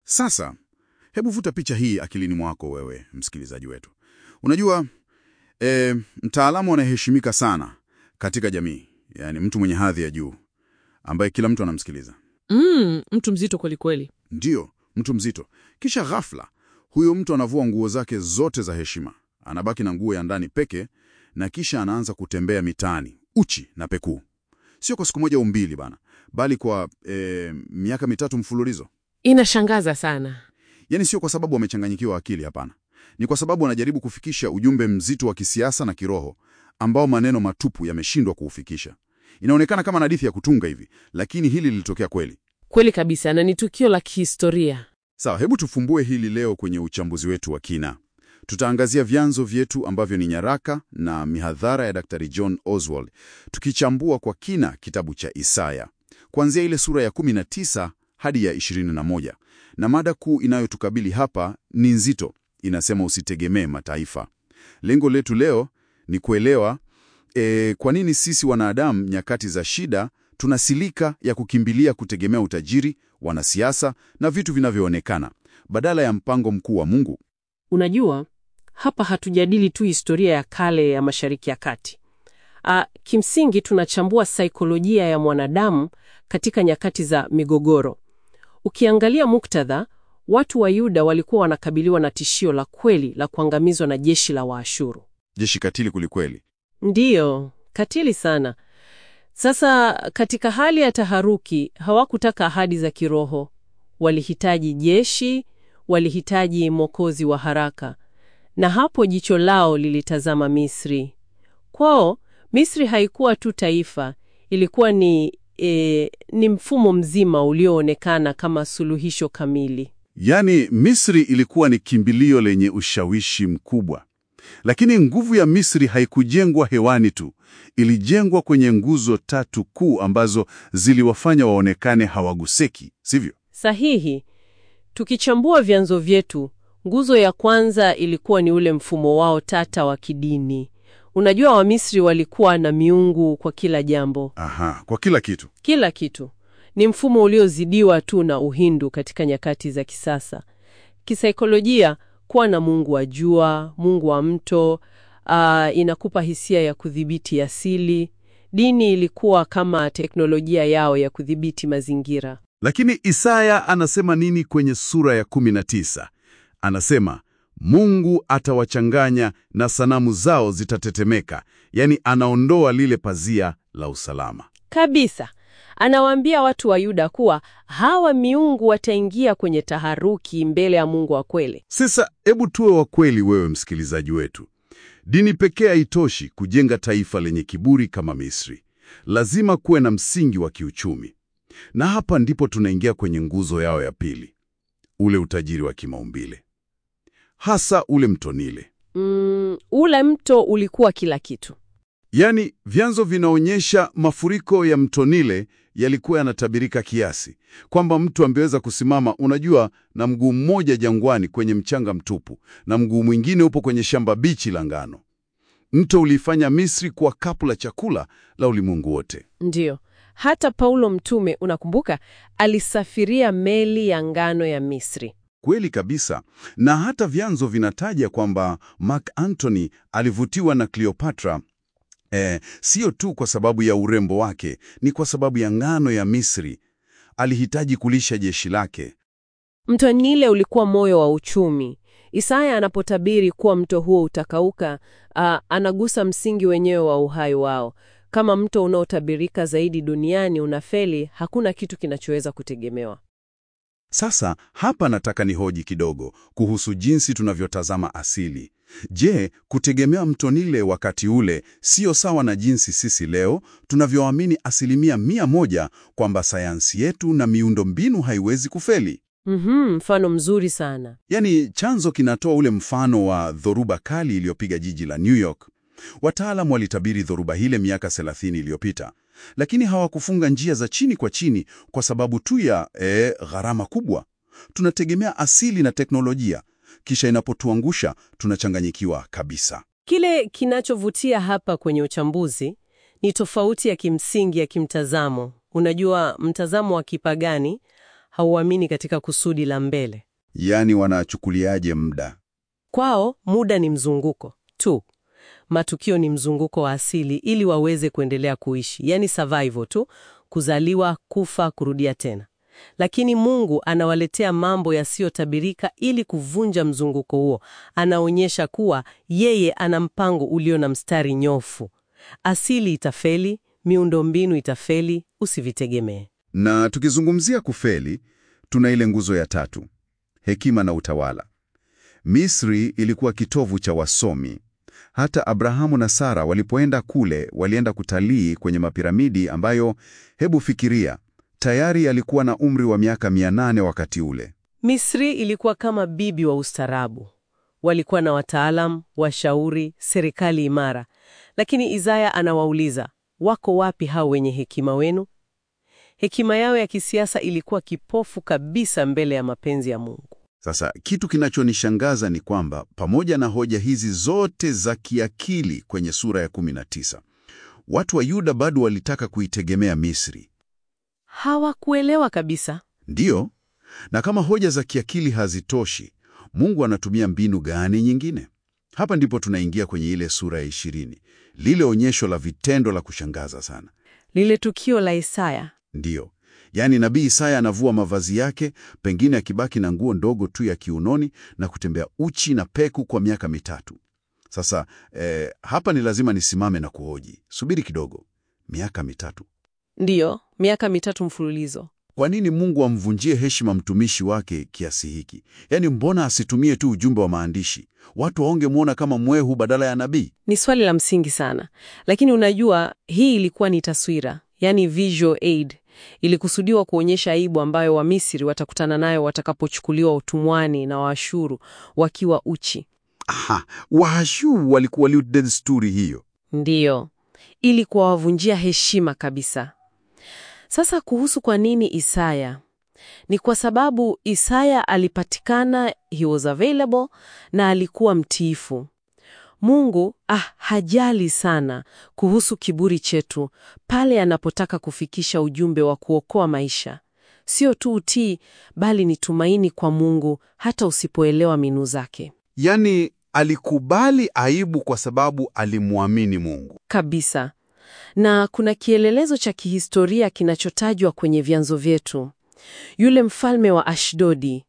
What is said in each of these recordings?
Sasa hebu vuta picha hii akilini mwako wewe msikilizaji wetu. Unajua e, mtaalamu anayeheshimika sana katika jamii, yaani mtu mwenye hadhi ya juu ambaye kila mtu anamsikiliza, Mm, mtu mzito kwelikweli. ndiyo mtu mzito. Kisha ghafla huyo mtu anavua nguo zake zote za heshima, anabaki na nguo ya ndani peke, na kisha anaanza kutembea mitaani uchi na pekuu, sio kwa siku moja au mbili bana, bali kwa e, miaka mitatu mfululizo. Inashangaza sana. Yaani sio kwa sababu wamechanganyikiwa akili, hapana. Ni kwa sababu wanajaribu kufikisha ujumbe mzito wa kisiasa na kiroho ambao maneno matupu yameshindwa kuufikisha. Inaonekana kama hadithi ya kutunga hivi, lakini hili lilitokea kweli. Kweli kabisa, na ni tukio la kihistoria. Sawa, hebu tufumbue hili leo kwenye uchambuzi wetu wa kina. Tutaangazia vyanzo vyetu ambavyo ni nyaraka na mihadhara ya Dr. John Oswald, tukichambua kwa kina kitabu cha Isaya kuanzia ile sura ya 19 hadi ya 21, na mada kuu inayotukabili hapa ni nzito, inasema usitegemee mataifa. Lengo letu leo ni kuelewa e, kwa nini sisi wanadamu nyakati za shida tuna silika ya kukimbilia kutegemea utajiri, wanasiasa na vitu vinavyoonekana badala ya mpango mkuu wa Mungu. Unajua, hapa hatujadili tu historia ya kale ya Mashariki ya Kati. Ah, kimsingi tunachambua saikolojia ya mwanadamu katika nyakati za migogoro. Ukiangalia muktadha, watu wa Yuda walikuwa wanakabiliwa na tishio la kweli la kuangamizwa na jeshi la Waashuru. Jeshi katili kulikweli. Ndiyo, katili sana. Sasa katika hali ya taharuki, hawakutaka ahadi za kiroho. Walihitaji jeshi, walihitaji mwokozi wa haraka, na hapo jicho lao lilitazama Misri. Kwao Misri haikuwa tu taifa, ilikuwa ni, e, ni mfumo mzima ulioonekana kama suluhisho kamili. Yaani, Misri ilikuwa ni kimbilio lenye ushawishi mkubwa, lakini nguvu ya Misri haikujengwa hewani tu, ilijengwa kwenye nguzo tatu kuu ambazo ziliwafanya waonekane hawaguseki, sivyo? Sahihi. Tukichambua vyanzo vyetu, nguzo ya kwanza ilikuwa ni ule mfumo wao tata wa kidini. Unajua, Wamisri walikuwa na miungu kwa kila jambo, Aha, kwa kila kitu. kila kitu. Ni mfumo uliozidiwa tu na Uhindu katika nyakati za kisasa. Kisaikolojia, kuwa na mungu wa jua, mungu wa mto, ah, inakupa hisia ya kudhibiti asili. Dini ilikuwa kama teknolojia yao ya kudhibiti mazingira. Lakini Isaya anasema nini kwenye sura ya 19? Anasema Mungu atawachanganya na sanamu zao zitatetemeka, yaani anaondoa lile pazia la usalama. Kabisa. Anawaambia watu wa Yuda kuwa hawa miungu wataingia kwenye taharuki mbele ya Mungu wa kweli. Sasa hebu tuwe wa kweli, wewe msikilizaji wetu. Dini pekee haitoshi kujenga taifa lenye kiburi kama Misri. Lazima kuwe na msingi wa kiuchumi, na hapa ndipo tunaingia kwenye nguzo yao ya pili, ule utajiri wa kimaumbile, hasa ule mto Nile. Mm, ule mto ulikuwa kila kitu. Yaani, vyanzo vinaonyesha mafuriko ya mto Nile yalikuwa yanatabirika kiasi kwamba mtu angeweza kusimama, unajua, na mguu mmoja jangwani kwenye mchanga mtupu na mguu mwingine upo kwenye shamba bichi la ngano. Mto ulifanya Misri kuwa kapu la chakula la ulimwengu wote. Ndiyo. Hata Paulo mtume, unakumbuka, alisafiria meli ya ngano ya Misri. Kweli kabisa, na hata vyanzo vinataja kwamba Mark Antony alivutiwa na Cleopatra eh, sio tu kwa sababu ya urembo wake, ni kwa sababu ya ngano ya Misri. Alihitaji kulisha jeshi lake. Mto Nile ulikuwa moyo wa uchumi. Isaya anapotabiri kuwa mto huo utakauka, ah, anagusa msingi wenyewe wa uhai wao. Kama mto unaotabirika zaidi duniani unafeli, hakuna kitu kinachoweza kutegemewa. Sasa hapa nataka nihoji kidogo kuhusu jinsi tunavyotazama asili. Je, kutegemea mto Nile wakati ule sio sawa na jinsi sisi leo tunavyoamini asilimia mia moja kwamba sayansi yetu na miundo mbinu haiwezi kufeli? Mhm, mfano mzuri sana. Yaani, chanzo kinatoa ule mfano wa dhoruba kali iliyopiga jiji la New York. Wataalamu walitabiri dhoruba hile miaka 30 iliyopita, lakini hawakufunga njia za chini kwa chini kwa sababu tu ya eh, gharama kubwa. Tunategemea asili na teknolojia, kisha inapotuangusha tunachanganyikiwa kabisa. Kile kinachovutia hapa kwenye uchambuzi ni tofauti ya kimsingi ya kimtazamo. Unajua, mtazamo wa kipagani hauamini katika kusudi la mbele. Yaani wanachukuliaje muda? Kwao muda ni mzunguko tu, matukio ni mzunguko wa asili, ili waweze kuendelea kuishi, yaani survival tu, kuzaliwa, kufa, kurudia tena. Lakini Mungu anawaletea mambo yasiyotabirika ili kuvunja mzunguko huo. Anaonyesha kuwa yeye ana mpango ulio na mstari nyofu. Asili itafeli, miundombinu itafeli, usivitegemee. Na tukizungumzia kufeli, tuna ile nguzo ya tatu, hekima na utawala. Misri ilikuwa kitovu cha wasomi. Hata Abrahamu na Sara walipoenda kule, walienda kutalii kwenye mapiramidi ambayo, hebu fikiria, tayari alikuwa na umri wa miaka 800 wakati ule. Misri ilikuwa kama bibi wa ustaarabu. Walikuwa na wataalam, washauri, serikali imara. Lakini Isaya anawauliza, wako wapi hao wenye hekima wenu? Hekima yao ya kisiasa ilikuwa kipofu kabisa mbele ya mapenzi ya Mungu. Sasa kitu kinachonishangaza ni kwamba pamoja na hoja hizi zote za kiakili kwenye sura ya 19, watu wa Yuda bado walitaka kuitegemea Misri. Hawakuelewa kabisa. Ndiyo, na kama hoja za kiakili hazitoshi, Mungu anatumia mbinu gani nyingine? Hapa ndipo tunaingia kwenye ile sura ya 20, lile onyesho la vitendo la kushangaza sana. Lile tukio la Isaya Ndiyo, yaani nabii Isaya anavua mavazi yake, pengine akibaki na nguo ndogo tu ya kiunoni na kutembea uchi na peku kwa miaka mitatu. Sasa eh, hapa ni lazima nisimame na kuhoji, subiri kidogo, miaka mitatu. ndiyo miaka mitatu mfululizo. Kwa nini Mungu amvunjie heshima mtumishi wake kiasi hiki? Yaani, mbona asitumie tu ujumbe wa maandishi, watu waongemwona kama mwehu badala ya nabii? Ni swali la msingi sana, lakini unajua, hii ilikuwa ni taswira, yani visual aid. Ilikusudiwa kuonyesha aibu ambayo Wamisri watakutana nayo watakapochukuliwa utumwani na Waashuru wakiwa uchi. Aha, Waashuru walikuwa desturi hiyo. Ndiyo, ili kuwavunjia heshima kabisa. Sasa kuhusu kwa nini Isaya, ni kwa sababu Isaya alipatikana, he was available, na alikuwa mtiifu. Mungu ah, hajali sana kuhusu kiburi chetu pale anapotaka kufikisha ujumbe wa kuokoa maisha. Sio tu utii, bali ni tumaini kwa Mungu hata usipoelewa mbinu zake. Yaani alikubali aibu kwa sababu alimwamini Mungu. Kabisa. Na kuna kielelezo cha kihistoria kinachotajwa kwenye vyanzo vyetu. Yule mfalme wa Ashdodi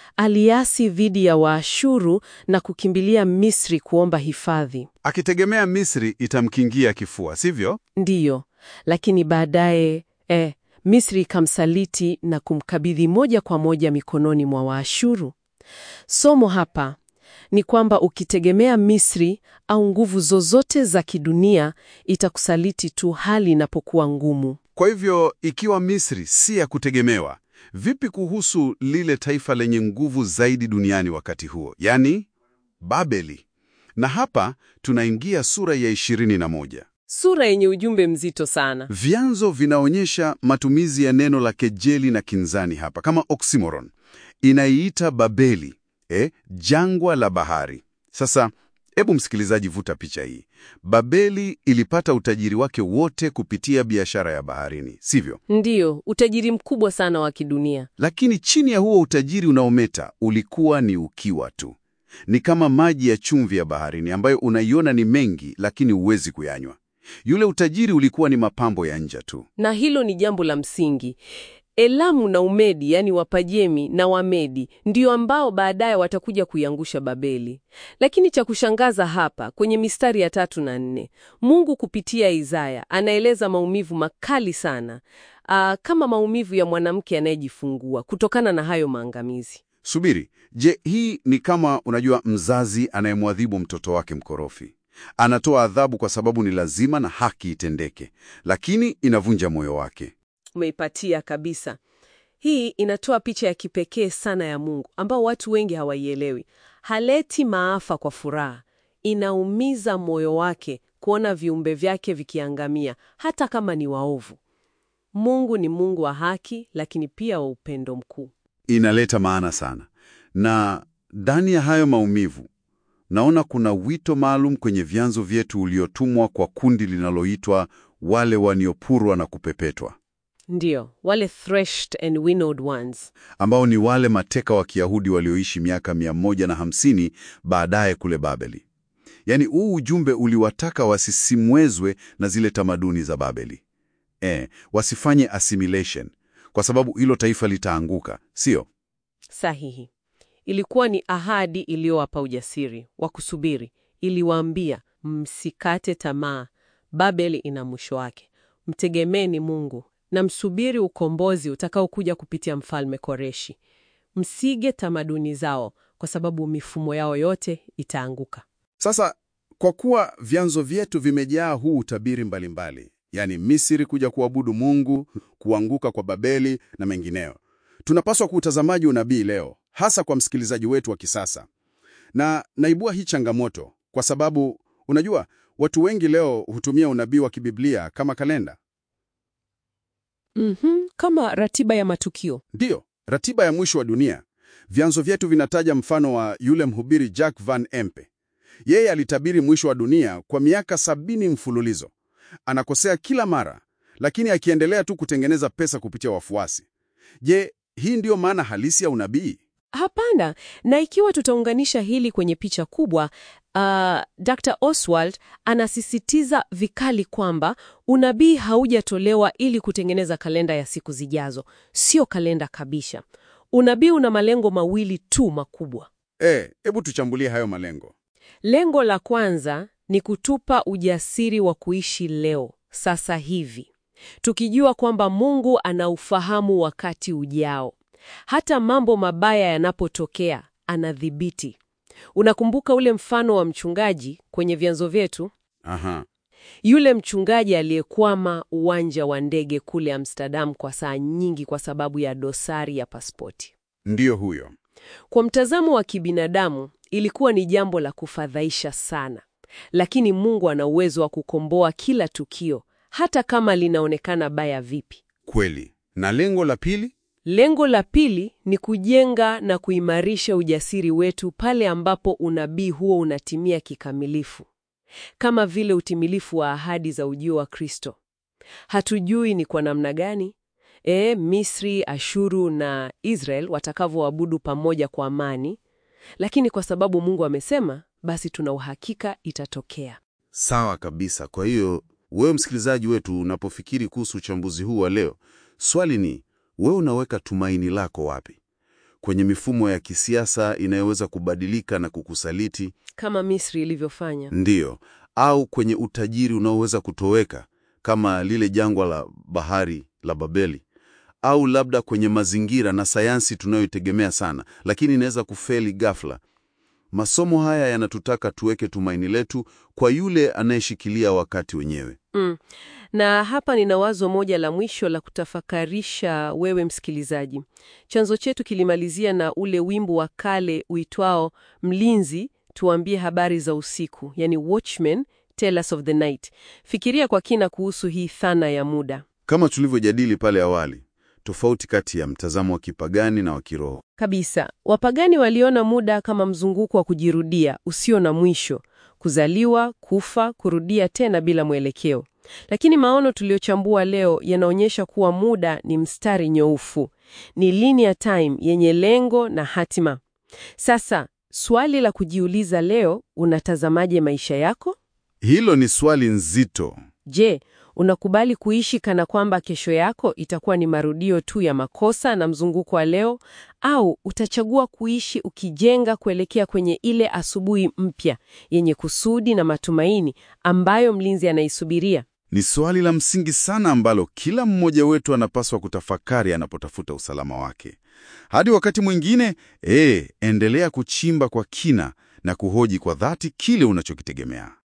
aliasi dhidi ya Waashuru na kukimbilia Misri kuomba hifadhi. Akitegemea Misri itamkingia kifua, sivyo? Ndiyo, lakini baadaye eh, Misri ikamsaliti na kumkabidhi moja kwa moja mikononi mwa Waashuru. Somo hapa ni kwamba ukitegemea Misri au nguvu zozote za kidunia itakusaliti tu hali inapokuwa ngumu. Kwa hivyo ikiwa Misri si ya kutegemewa, vipi kuhusu lile taifa lenye nguvu zaidi duniani wakati huo, yaani Babeli? Na hapa tunaingia sura ya 21. Sura yenye ujumbe mzito sana. Vyanzo vinaonyesha matumizi ya neno la kejeli na kinzani hapa kama oxymoron. Inaiita Babeli, eh, jangwa la bahari. Sasa hebu msikilizaji, vuta picha hii. Babeli ilipata utajiri wake wote kupitia biashara ya baharini, sivyo? Ndiyo, utajiri mkubwa sana wa kidunia. Lakini chini ya huo utajiri unaometa ulikuwa ni ukiwa tu. Ni kama maji ya chumvi ya baharini ambayo unaiona ni mengi, lakini huwezi kuyanywa. Yule utajiri ulikuwa ni mapambo ya nje tu. Na hilo ni jambo la msingi. Elamu na Umedi, yani Wapajemi na Wamedi, ndio ambao baadaye watakuja kuiangusha Babeli. Lakini cha kushangaza hapa kwenye mistari ya tatu na nne, Mungu kupitia Isaya anaeleza maumivu makali sana, aa, kama maumivu ya mwanamke anayejifungua kutokana na hayo maangamizi. Subiri, je, hii ni kama unajua, mzazi anayemwadhibu mtoto wake mkorofi? Anatoa adhabu kwa sababu ni lazima na haki itendeke, lakini inavunja moyo wake. Umeipatia kabisa. Hii inatoa picha ya kipekee sana ya Mungu ambao watu wengi hawaielewi. Haleti maafa kwa furaha, inaumiza moyo wake kuona viumbe vyake vikiangamia, hata kama ni waovu. Mungu ni Mungu wa haki, lakini pia wa upendo mkuu. Inaleta maana sana, na ndani ya hayo maumivu naona kuna wito maalum kwenye vyanzo vyetu uliotumwa kwa kundi linaloitwa wale waniopurwa na kupepetwa. Ndiyo, wale threshed and winnowed ones. ambao ni wale mateka wa Kiyahudi walioishi miaka 150 baadaye kule Babeli. Yaani huu ujumbe uliwataka wasisimwezwe na zile tamaduni za Babeli. E, wasifanye assimilation kwa sababu hilo taifa litaanguka, sio? Sahihi. Ilikuwa ni ahadi iliyowapa ujasiri wa kusubiri. Iliwaambia, msikate tamaa, Babeli ina mwisho wake, mtegemeeni Mungu na msubiri ukombozi utakaokuja kupitia mfalme Koreshi. Msige tamaduni zao, kwa sababu mifumo yao yote itaanguka. Sasa kwa kuwa vyanzo vyetu vimejaa huu utabiri mbalimbali, yaani Misri kuja kuabudu Mungu, kuanguka kwa Babeli na mengineyo, tunapaswa kuutazamaji unabii leo, hasa kwa msikilizaji wetu wa kisasa. Na naibua hii changamoto kwa sababu unajua, watu wengi leo hutumia unabii wa kibiblia kama kalenda. Mhm, kama ratiba ya matukio. Ndiyo, ratiba ya mwisho wa dunia. Vyanzo vyetu vinataja mfano wa yule mhubiri Jack Van Empe. Yeye alitabiri mwisho wa dunia kwa miaka sabini mfululizo. Anakosea kila mara, lakini akiendelea tu kutengeneza pesa kupitia wafuasi. Je, hii ndiyo maana halisi ya unabii? Hapana. Na ikiwa tutaunganisha hili kwenye picha kubwa, uh, Dr. Oswald anasisitiza vikali kwamba unabii haujatolewa ili kutengeneza kalenda ya siku zijazo. Sio kalenda kabisa. Unabii una malengo mawili tu makubwa. Eh, hebu tuchambulie hayo malengo. Lengo la kwanza ni kutupa ujasiri wa kuishi leo, sasa hivi, tukijua kwamba Mungu anaufahamu wakati ujao. Hata mambo mabaya yanapotokea, anadhibiti. Unakumbuka ule mfano wa mchungaji kwenye vyanzo vyetu? Aha. Yule mchungaji aliyekwama uwanja wa ndege kule Amsterdam kwa saa nyingi kwa sababu ya dosari ya pasipoti. Ndiyo huyo. Kwa mtazamo wa kibinadamu ilikuwa ni jambo la kufadhaisha sana, lakini Mungu ana uwezo wa kukomboa kila tukio, hata kama linaonekana baya vipi. Kweli. Na lengo la pili? Lengo la pili ni kujenga na kuimarisha ujasiri wetu pale ambapo unabii huo unatimia kikamilifu, kama vile utimilifu wa ahadi za ujio wa Kristo. Hatujui ni kwa namna gani e, Misri, Ashuru na Israel watakavyoabudu pamoja kwa amani, lakini kwa sababu Mungu amesema, basi tuna uhakika itatokea. Sawa kabisa. Kwa hiyo wewe msikilizaji wetu, unapofikiri kuhusu uchambuzi huu wa leo, swali ni wewe unaweka tumaini lako wapi? Kwenye mifumo ya kisiasa inayoweza kubadilika na kukusaliti, Kama Misri ilivyofanya. ndiyo, au kwenye utajiri unaoweza kutoweka kama lile jangwa la bahari la Babeli, au labda kwenye mazingira na sayansi tunayoitegemea sana, lakini inaweza kufeli ghafla. Masomo haya yanatutaka tuweke tumaini letu kwa yule anayeshikilia wakati wenyewe. Mm. Na hapa nina wazo moja la mwisho la kutafakarisha wewe msikilizaji. Chanzo chetu kilimalizia na ule wimbo wa kale uitwao Mlinzi tuambie habari za usiku, yani Watchmen tell us of the night. Fikiria kwa kina kuhusu hii dhana ya muda. Kama tulivyojadili pale awali, tofauti kati ya mtazamo wa kipagani na wa kiroho. Kabisa. Wapagani waliona muda kama mzunguko wa kujirudia usio na mwisho, kuzaliwa, kufa, kurudia tena bila mwelekeo. Lakini maono tuliochambua leo yanaonyesha kuwa muda ni mstari nyoofu, ni linear time yenye lengo na hatima. Sasa swali la kujiuliza leo, unatazamaje maisha yako? Hilo ni swali nzito. Je, unakubali kuishi kana kwamba kesho yako itakuwa ni marudio tu ya makosa na mzunguko wa leo, au utachagua kuishi ukijenga kuelekea kwenye ile asubuhi mpya yenye kusudi na matumaini ambayo mlinzi anaisubiria? Ni swali la msingi sana ambalo kila mmoja wetu anapaswa kutafakari anapotafuta usalama wake. Hadi wakati mwingine, eh, endelea kuchimba kwa kina na kuhoji kwa dhati kile unachokitegemea.